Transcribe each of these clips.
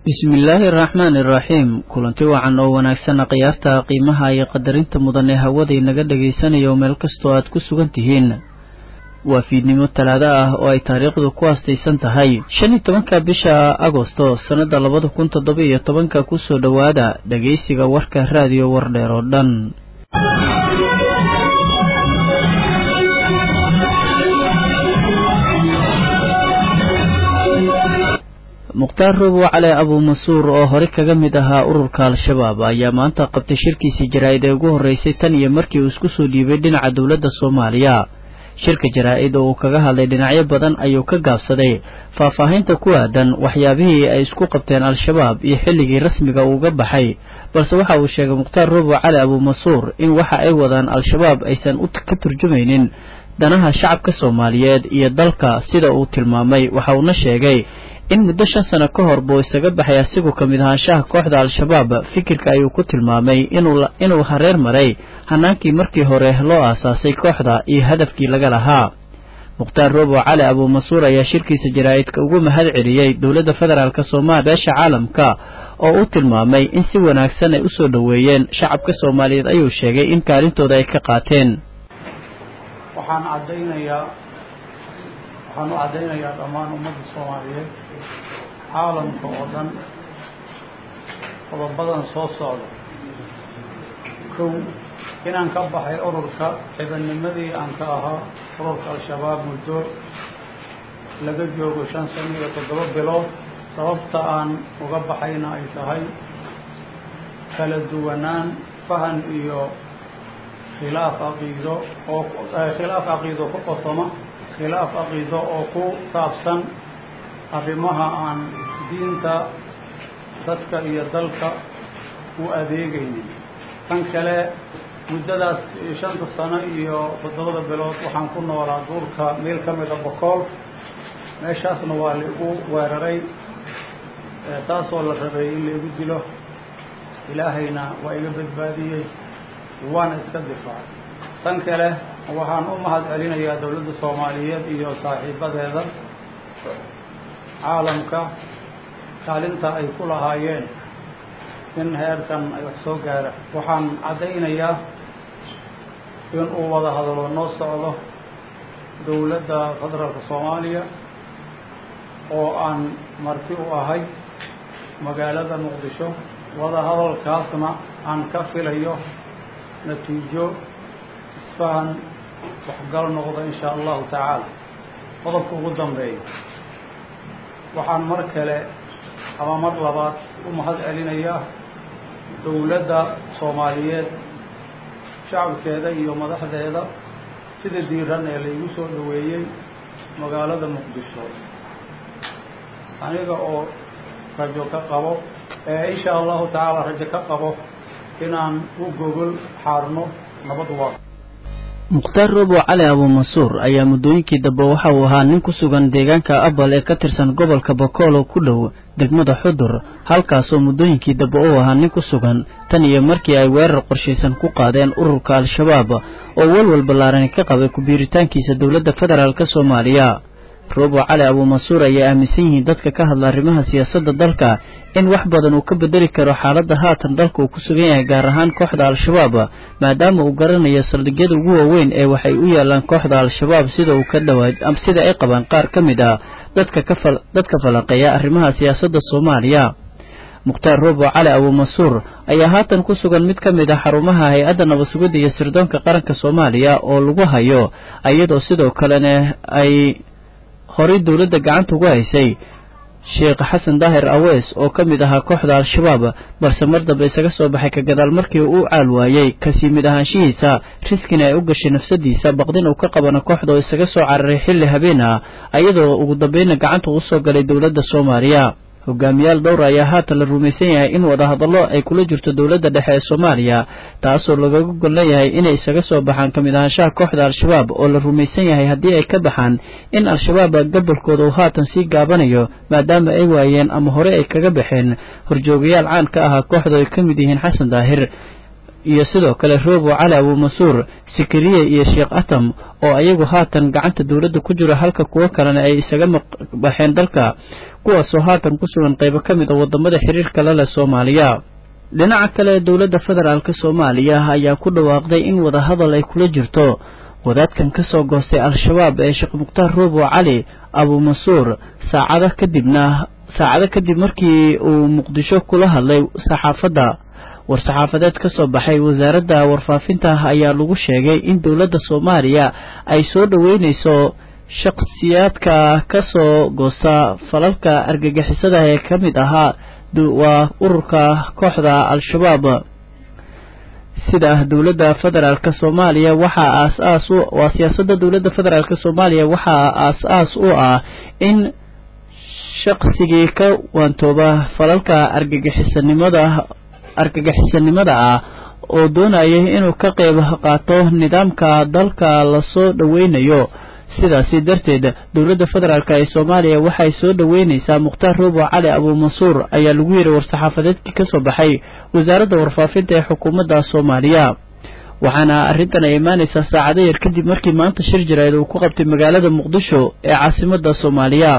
bismillaahi araxmaani iraxiim kulanti wacan oo wanaagsan khiyaarta qiimaha iyo qadarinta mudan ee hawada inaga dhagaysanayo meel kastoo aad ku sugan tihiin waa fiidnimo talaado ah oo ay taariikhdu ku aastaysan tahay shan iyo tobanka bisha agosto sannada labada kun toddoba iyo tobanka kusoo dhowaada dhagaysiga warka raadiyo wardheer oo dhan mukhtaar robow cali abuumasuur oo hore kaga mid ahaa ururka al-shabaab ayaa maanta qabtay shirkiisii jaraa-id ee ugu horreysay tan iyo markii uu isku soo dhiibay dhinaca dowladda soomaaliya shirka jaraa-id oo uu kaga hadlay dhinacyo badan ayuu ka gaabsaday faahfaahinta ku aadan waxyaabihii ay isku qabteen al-shabaab iyo xilligii rasmiga uuga baxay balse waxa uu sheegay mukhtaar robow cali abuumasuur in waxa ay wadaan al-shabaab aysan ka turjumaynin danaha shacabka soomaaliyeed iyo dalka sida uu tilmaamay waxa uuna sheegay in muddo shan sano ka hor buu isaga baxay asigu ka mid ahaanshaha kooxda al-shabaab fikirka ayuu ku tilmaamay inuu hareer maray hanaankii markii hore loo aasaasay kooxda iyo hadafkii laga lahaa mukhtaar robow cali abuumasuur ayaa shirkiisa jaraa-idka ugu mahad celiyey dowladda federaalk soomaaliya beesha caalamka oo uu tilmaamay in si wanaagsan ay usoo dhoweeyeen shacabka soomaaliyeed ayuu sheegay in kaalintooda ay ka qaateen waxaan caddaynayaa waxaan u caddaynayaa dhammaan ummadda soomaaliyeed caalamka oo dhan qodobadan soo socda kow inaan ka baxay ururka ciidannimadii aan ka ahaa ururka al-shabaab muddo laga joogo shan sano iyo toddoba bilood sababta aan uga baxayna ay tahay kala duwanaan fahan iyo khilaaf caqiido oo khilaaf caqiido ku qotoma khilaaf caqiido oo ku saabsan arrimaha aan diinta dadka iyo dalka u adeegaynin tan kale muddadaas shanta sano iyo toddobada bilood waxaan ku noolaa duurka meel ka mida bokool meeshaasna waa laigu weeraray taasoo la rabay in laigu dilo ilaahayna waa iga badbaadiyey waana iska difaacay tan kale waxaan u mahad celinayaa dowladda soomaaliyeed iyo saaxiibadeeda caalamka kaalinta ay ku lahaayeen in heerkan ay wax soo gaara waxaan caddaynayaa in uu wada hadalo noo socdo dowladda federaalka soomaaliya oo aan marti u ahay magaalada muqdisho wada hadalkaasna aan ka filayo natiijo isfahan waxgal noqdo in shaa allahu tacaala qodobka ugu dambeeya waxaan mar kale ama mar labaad u mahad celinayaa dowladda soomaaliyeed shacabkeeda iyo madaxdeeda sida diiran ee laygu soo dhoweeyey magaalada muqdisho aniga oo rajo ka qabo ee in shaa allahu tacaala rajo ka qabo inaan u gogol xaarno nabad waa mukhtaar robow cali abuumasuur ayaa muddooyinkii dambe waxa uu ahaa nin ku sugan deegaanka abal ee ka tirsan gobolka bokoolo ku dhow degmada xudur halkaasoo muddooyinkii dambe uu ahaa nin ku sugan tan iyo markii ay weerar qorshaysan ku qaadeen ururka al-shabaab oo walwal ballaarani ka qabay ku-biiritaankiisa dowladda federaalk soomaaliya robow cali abuumasuur ayaa aaminsan yihiin dadka ka hadla arrimaha siyaasadda dalka in wax badan uu ka bedeli karo xaaladda haatan dalka uu ku sugan yahay gaar ahaan kooxda al-shabaab maadaama uu garanayo saldhigyada ugu waaweyn ee waxay u yaalaan kooxda al-shabaab sida uu ka dhawaa sida ay qabaan qaar ka mid ah dadka ka dadka falanqeeya arrimaha siyaasadda soomaaliya mukhtaar robow cali abuumasuur ayaa haatan ku sugan mid ka mid ah xarumaha hay-adda nabad-sugidda iyo sirdoonka qaranka soomaaliya oo lagu hayo iyadoo sidoo kalena ay horay dowladda gacanta ugu haysay sheekh xasan daahir awees oo ka mid ahaa kooxda al-shabaab balse mar dambe isaga soo baxay ka gadaal markii uu caal waayey kasii mid ahaanshihiisa riskina ay u gashay nafsadiisa baqdin uu ka qabana kooxda oo isaga soo cararay xilli habeen ah iyadoo ugu dambeynna gacanta ugu soo galay dowladda soomaaliya hogaamiyaal dhowr ayaa haatan la rumaysan yahay in wadahadallo ay kula jirto dowladda dhexe ee soomaaliya taasoo lagaga gol leeyahay inay isaga soo baxaan ka mid ahaanshaha kooxda al-shabaab oo la rumaysan yahay haddii ay ka baxaan in al-shabaab gobolkooda uu haatan sii gaabanayo maadaama ay waayeen ama hore ay kaga baxeen horjoogayaal caan ka ahaa kooxda ay ka mid yihiin xasan daahir iyo sidoo kale roobo cali abumasuur sikiriye iyo sheekh atam oo ayagu haatan gacanta dowladda ku jiro halka kuwo kalena ay isaga baxeen dalka kuwaasoo haatan ku sugan qaybo ka mid a wadamada xiriirka la leh soomaaliya dhinaca kale dowladda federaalk soomaaliya ayaa ku dhawaaqday in wadahadal ay kula jirto wadaadkan ka soo goostay al-shabaab ee sheekh mukhtaar roobo cali abumasuur saacado kadibna saacado kadib markii uu muqdisho kula hadlay saxaafadda war-saxaafadeed ka soo baxay wasaaradda warfaafinta ayaa lagu sheegay in dowladda soomaaliya ay soo dhoweynayso shakhsiyaadka ka soo goosta falalka argagixisada ee ka mid ahaa waa ururka kooxda al-shabaab sida dowladda federaalk soomaaliya waxaa aas-aas u waa siyaasadda dowladda federaalk soomaaliya waxaa aas-aas u ah in shaqsigii ka waantooba falalka argagixisanimada argagixisanimada ah oo doonaya inuu ka qayb qaato nidaamka dalka lasoo dhoweynayo sidaasi darteed dowladda federaalk ee soomaaliya waxay soo dhoweyneysaa mukhtaar roobo cali abumasuur ayaa lagu yidhi war-saxaafadeedkii ka soo baxay wasaaradda warfaafinta ee xukuumadda soomaaliya waxaana arrintan ay imaaneysaa saacado yar kadib markii maanta shir jirayd uu ku qabtay magaalada muqdisho ee caasimadda soomaaliya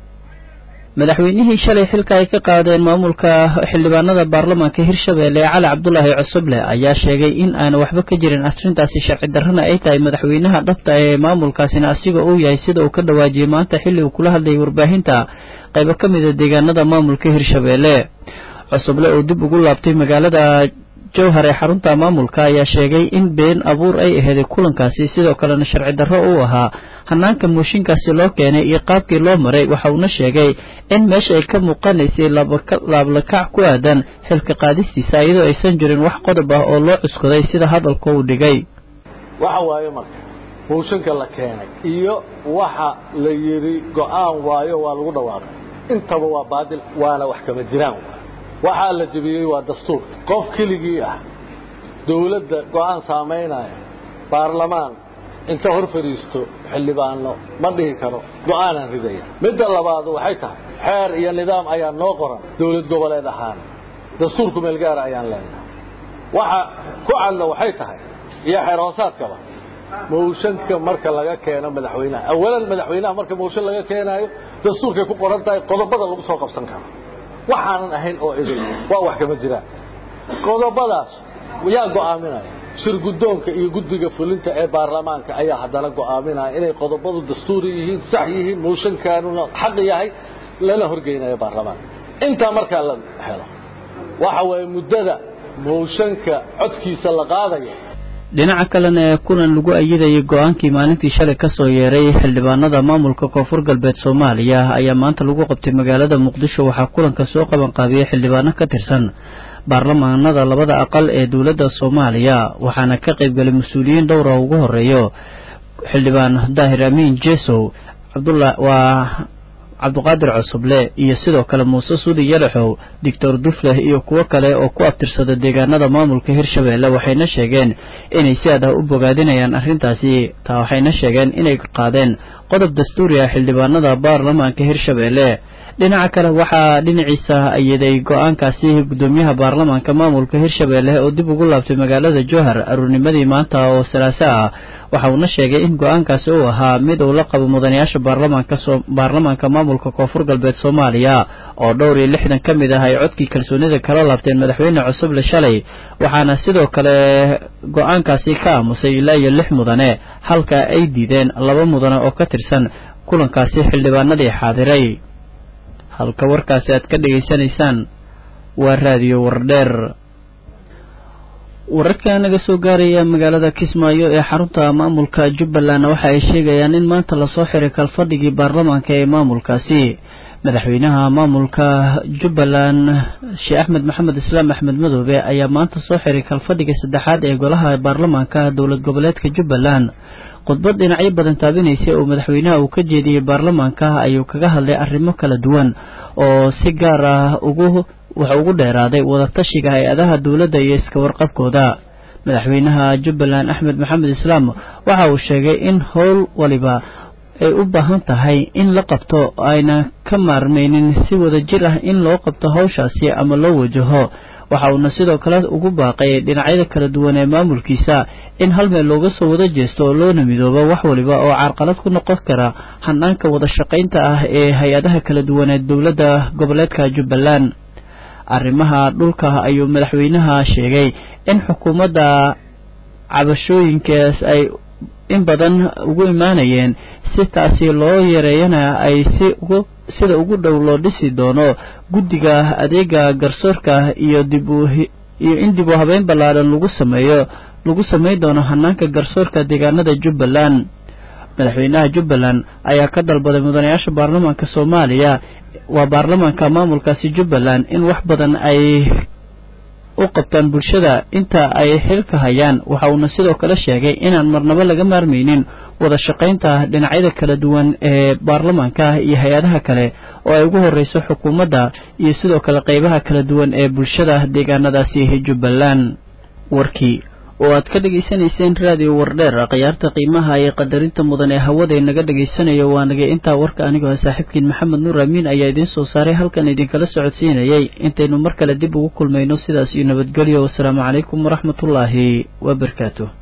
madaxweynihii shalay xilka ay ka qaadeen maamulka xildhibaanada baarlamaanka hirshabeelle cali cabdulaahi cusuble ayaa sheegay in aana waxba ka jirin arrintaasi sharci darrana ay tahay madaxweynaha dhabta ee maamulkaasina asiga uu yahay sida uu ka dhawaajiyey maanta xilli uu kula hadlayay warbaahinta qaybo ka mida deegaanada maamulka hirshabeelle cusuble oo dib ugu laabtay magaalada jowhar ee xarunta maamulka ayaa sheegay in been abuur ay aheeday kulankaasi sidoo kalena sharci darro uu ahaa hanaanka mooshinkaasi loo keenay iyo qaabkii loo maray waxa uuna sheegay in meesha ay ka muuqanaysay laablakac ku aadan xilka qaadistiisa iyadoo aysan jirin wax qodob ah oo loo cuskaday sida hadalka uu dhigay waxa waaye marka mooshinka la keenay iyo waxa la yidhi go-aan waayo waa lagu dhawaaqay intaba waa baadil waana wax kama jiraan waxaa la jebiyey waa dastuurka qof keligii ah dawladda go-aan saamaynaya baarlamaan inta hor fadhiisto xildhibaano ma dhihi karo go-aanaan ridaya midda labaad waxay tahay xeer iyo nidaam ayaa noo qoran dawlad goboleed ahaan dastuurku meelgaara ayaan leenahay waxa ku cadla waxay tahay iyo xeer hoosaadkaba mooshanka marka laga keeno madaxweynaha awalan madaxweynaha marka mooshan laga keenaayo dastuurkay ku qoran tahay qodobada lagu soo qabsan karo waxaanan ahayn oo idin waa wax kama jiraan qodobadaas yaa go'aaminaya shirguddoonka iyo guddiga fulinta ee baarlamaanka ayaa haddana go'aaminaya inay qodobadu dastuuri yihiin sax yihiin mooshankaanuna xaq yahay lala horgeynayo baarlamaanka intaa markaa la helo waxa weeye muddada mooshanka codkiisa la qaadayo dhinaca kalena ee kulan lagu ayidayay go-aankii maalintii shalay kasoo yeeray xildhibaanada maamulka koonfur galbeed soomaaliya ayaa maanta lagu qabtay magaalada muqdisho waxaa kulanka soo qaban qaabiyey xildhibaano ka tirsan baarlamaanada labada aqal ee dowladda soomaaliya waxaana ka qaybgalay mas-uuliyiin dhowra ugu horeeyo xildhibaan daahir amiin jesow cabdula waa cabdiqaadir cusuble iyo sidoo kale muuse sudi yalaxow doctor dufleh iyo kuwo kale oo ku abtirsada deegaanada maamulka hirshabeelle waxayna sheegeen inay si adah u bogaadinayaan arrintaasi taa waxayna sheegeen inay qaadeen qodob dastuuri ah xildhibaanada baarlamaanka hirshabeelle dhinaca kale waxaa dhinaciisa ayiday go-aankaasi guddoomiyaha baarlamaanka maamulka hirshabeelle oo dib ugu laabtay magaalada jowhar aruurnimadii maanta oo salaaso ah waxa uuna sheegay in go-aankaasi uu ahaa mid uu la qabo mudanayaasha baarlamaanka baarlamaanka maamulka koonfur galbeed soomaaliya oo dhowr iyo lixdan ka mid ah ay codkii kalsoonida kala laabteen madaxweyne cusuble shalay waxaana sidoo kale go-aankaasi ka aamusay ilaa iyo lix mudane halka ay diideen laba mudane oo ka tirsan kulankaasi xildhibaanadii xaadiray halka warkaasi aad ka dhegaysanaysaan waa raadiyo wardheer wararka naga soo gaaraya magaalada kismaayo ee xarunta maamulka jubbaland waxa ay sheegayaan in maanta lasoo xiray kalfadhigii baarlamaanka ee maamulkaasi madaxweynaha maamulka jubbaland sheekh axmed maxamed islaam axmed madoobe ayaa maanta soo xiray kalfadhiga saddexaad ee golaha baarlamaanka dowlad goboleedka jubbaland khudbad dhinacyo badan taabinaysay oo madaxweynaha uu ka jeediyey baarlamaanka ayuu kaga hadlay arrimo kala duwan oo si gaar ah ugu waxa ugu dheeraaday wadatashiga hay-adaha dowladda iyo iska warqabkooda madaxweynaha jubbaland axmed maxamed islaam waxa uu sheegay in howl waliba ay u baahan tahay in la qabto ayna ka maarmaynin si wada jir ah in loo qabto hawshaasi ama loo wajaho waxa uuna sidoo kale ugu baaqay dhinacyada kala duwan ee maamulkiisa in hal meel looga soo wada jeesto oo loona midoobo wax waliba oo carqalad ku noqon kara hanaanka wada shaqaynta ah ee hay-adaha kala duwan ee dowladda goboleedka jubbaland arrimaha dhulka ayuu madaxweynaha sheegay in xukuumadda cabashooyinkaas ay in badan ugu imaanayeen si taasi loo yareeyana ay si ugu sida ugu dhow loo dhisi doono guddiga adeega garsoorka iyo dib u iyo in dib u habeyn ballaaran lagu sameeyo lagu samayn doono hanaanka garsoorka deegaanada jubbaland madaxweynaha jubbaland ayaa ka dalbaday mudanayaasha baarlamaanka soomaaliya waa baarlamaanka maamulkaasi jubbaland in wax badan ay u qabtaan bulshada inta ay xilka hayaan waxa uuna sidoo kale sheegay inaan marnabo laga maarmaynin wada shaqaynta dhinacyada kala duwan ee baarlamaanka iyo hay-adaha kale oo ay ugu horreyso xukuumadda iyo sidoo kale qeybaha kala duwan ee bulshada deegaanadaasi jubbaland warkii oo aad ka dhegaysanayseen raadiyo wardheer khiyaarta qiimaha iyo qadarinta mudan ee hawada inaga dhegaysanayo waa naga intaa warka anigoo saaxiibkiin maxamed nuur amiin ayaa idiin soo saaray halkan idinkala socodsiinayay intaynu mar kale dib ugu kulmayno sidaas iyo nabadgelyo wasalaamu calaykum waraxmatullaahi wabarakaatu